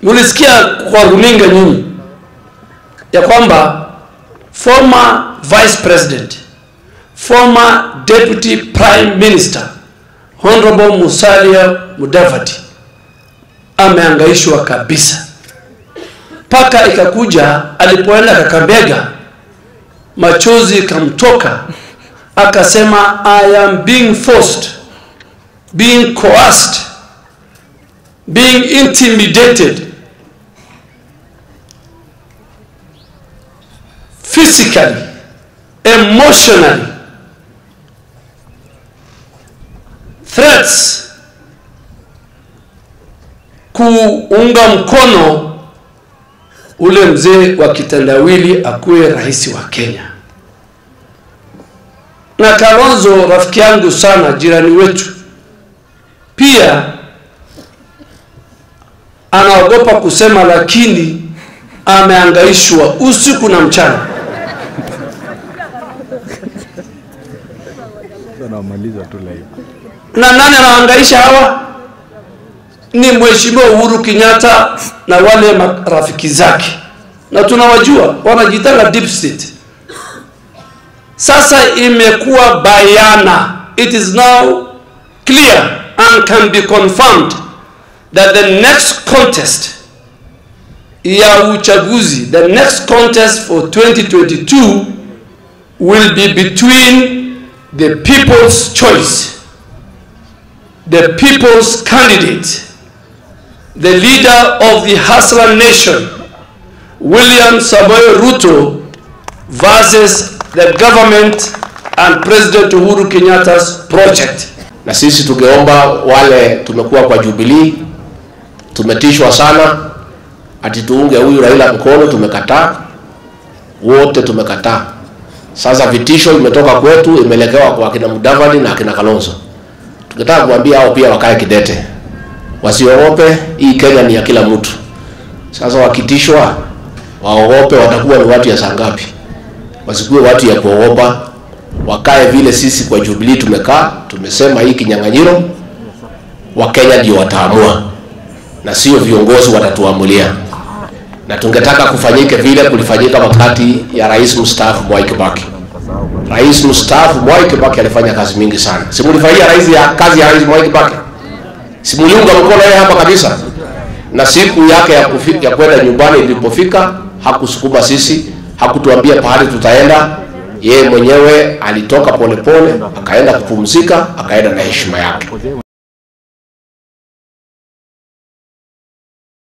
Mulisikia kwa runinga nyinyi ya kwamba former vice president, former deputy prime minister Honorable Musalia Mudavadi ameangaishwa kabisa, mpaka ikakuja alipoenda Kakamega machozi ikamtoka, akasema I am being forced, being coerced, being intimidated physically, emotionally, threats kuunga mkono ule mzee wa kitandawili akuwe rais wa Kenya. Na Kalonzo rafiki yangu sana, jirani wetu, pia anaogopa kusema, lakini ameangaishwa usiku na mchana. Anamaliza tu live. Na nani anaangaisha hawa? Ni Mheshimiwa Uhuru Kenyatta na wale marafiki zake, na tunawajua wanajitanga deep state. Sasa imekuwa bayana, it is now clear and can be confirmed that the next contest ya uchaguzi, the next contest for 2022 will be between the people's choice, the people's candidate, the leader of the Hustler nation, William Samoei Ruto versus the government and President Uhuru Kenyatta's project. na sisi tungeomba wale tumekuwa kwa Jubilee, tumetishwa sana ati tuunge huyu Raila mkono, tumekataa wote, tumekataa. Sasa vitisho imetoka kwetu, imelekewa kwa akina Mudavadi na akina Kalonzo. Tungetaka kuambia hao pia wakae kidete, wasiogope. Hii Kenya ni ya kila mtu. Sasa wakitishwa waogope, watakuwa ni watu ya saa ngapi? Wasikuwe watu ya kuogopa, wakae vile sisi kwa Jubilee tumekaa, tumesema hii kinyang'anyiro Wakenya ndio wataamua na sio viongozi watatuamulia, na tungetaka kufanyike vile kulifanyika wakati ya rais mstaafu Mwai Kibaki. Rais mstaafu Mwai Kibaki alifanya kazi mingi sana. Simulifanyia rais ya kazi ya rais Mwai Kibaki, simuliunga mkono yeye hapa kabisa, na siku yake ya, kufi, ya kwenda nyumbani ilipofika hakusukuma sisi, hakutuambia pahali tutaenda. Yeye mwenyewe alitoka polepole, akaenda kupumzika, akaenda na heshima yake.